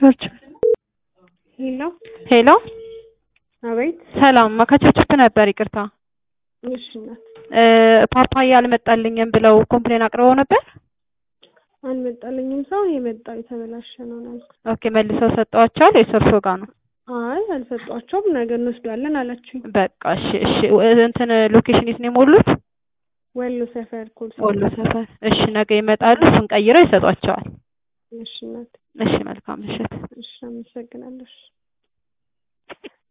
ቸርች ሄሎ ሄሎ አቤት። ሰላም ከቸርችፕ ነበር ይቅርታ እሺ እናት እ ፓፓያ አልመጣልኝም ብለው ኮምፕሌን አቅርበው ነበር አልመጣልኝም። ሰው የመጣው የተበላሸ ነው ነው ያልኩት። ኦኬ መልሰው ሰጠዋቸዋል ወይስ እርሶ ጋር ነው አይ አልሰጧቸውም። ነገ እንወስዷለን አላችሁኝ። በቃ እሺ እሺ እ እንትን ሎኬሽን የት ነው የሞሉት ወሎ ሰፈር ኮልስ ወሎ ሰፈር እሺ ነገ ይመጣሉ እሱን ቀይረው ይሰጧቸዋል እሺ እናት እሺ መልካም ምሽት እሺ አመሰግናለሁ። እሺ